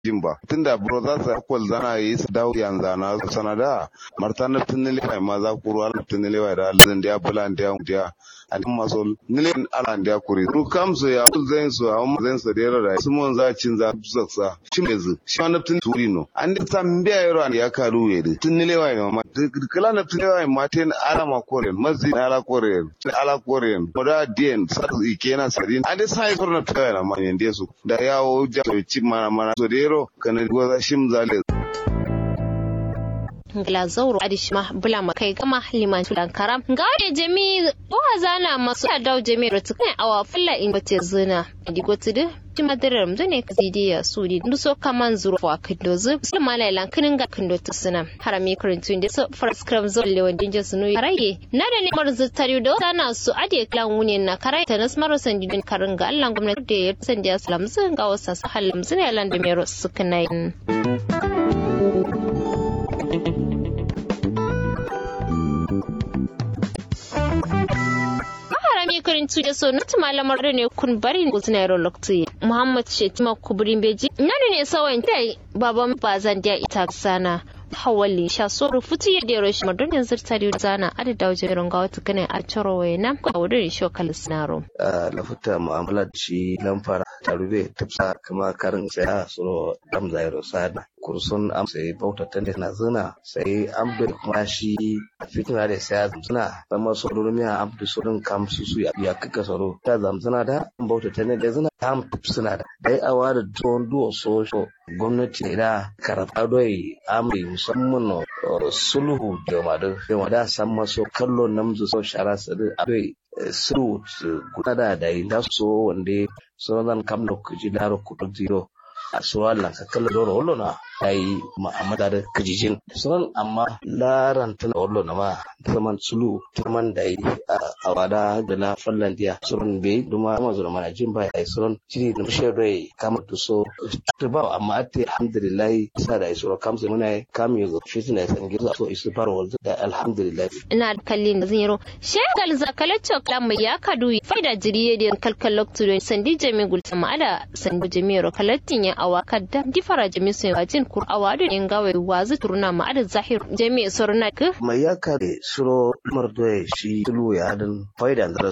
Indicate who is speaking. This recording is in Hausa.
Speaker 1: jin ba tunda bro za su kwal zana yi su dawo yan zana sanada marta na tunile mai ma za ku ruwa na tunile mai da alzan da bulan da ya a cikin maso nile ala da kuri ru kam so ya zan so a mu zan so da yara su mun za cin za su sa shi me zu shi na tun turi no an da san biya yaro ya karu ye de tunile mai ma kala na tunile mai ma ten ala ma koren mazi na ala koren ala koren moda dien sa ikena sadin an da sai korna tunile na ma ne su da yawo ja so ci mana mana so da yaro kana goza shim zale
Speaker 2: ngla zauro adishma bula makai gama liman tulan karam ga wani jami wa zana masu ya dawo jami rotu kan awa fulla in gote zina di gote de ti madirar mu ne ka zidi ya sudi ndu so kaman zuro wa kindo zu sulma la lan kinin ga kindo tu sina harami kurintu inde so first cram zo le wandin je sunu raye na da ne marzu tari do sana su ade klan wuni na karai ta nas maro sandi din karin ga Allah gwamnati da ya sandi ya salam zan ga wasa su halim zina lan da mero suka nayin karin tuje so na malamar da ne kun bari guzina yaro lokti muhammad shetima kubrin beji nani ne sawan dai baban bazan da ita sana hawali sha so rufutu ya dero shi madon yanzu ta da zana ada da wajen ronga wata kana a ciro wayna ko a wurin shi kal sinaro
Speaker 3: lafuta mu'amala da shi lamfara tarube tafsa kama karin tsaya suro dam zairo sada kursun am sai bauta tande na zina sai am da kuma shi fitina da sai zina sama soro miya am da sorin kam su su ya kaka soro ta zamzina da bauta tande da zina am suna da dai awa da don duwa so gwamnati da karata doi am musamman sulhu da madu da wada san maso kallo namzu so shara sadu adoi sulhu guda da da so wande so zan kam da kuji daro kudu zero a suwa lanka kala doro wallo na ai ma'amada da kajijin sunan amma laran tana wallo na ma zaman sulu turman da yi a wada da na fallan dia sunan bai duma ma zuwa mana jin bai ai sunan shiri da mushe rai kama to so to ba amma ate alhamdulillah sa da isura kam sai muna kam yugo shi tana san gizo so isu faro da alhamdulillah
Speaker 2: ina kallin da zero shegal zakalaccio kalam ya kadu faida jiriye da kalkal lokto sandi jami gulta ma'ada sandi jami ro kalatin ya awa kadda difara jami sai wajin kur awadu in gawe wazu turna ma ada zahir jami sorna ka
Speaker 3: mai ya kare suro mardoye shi tulu ya hadin faida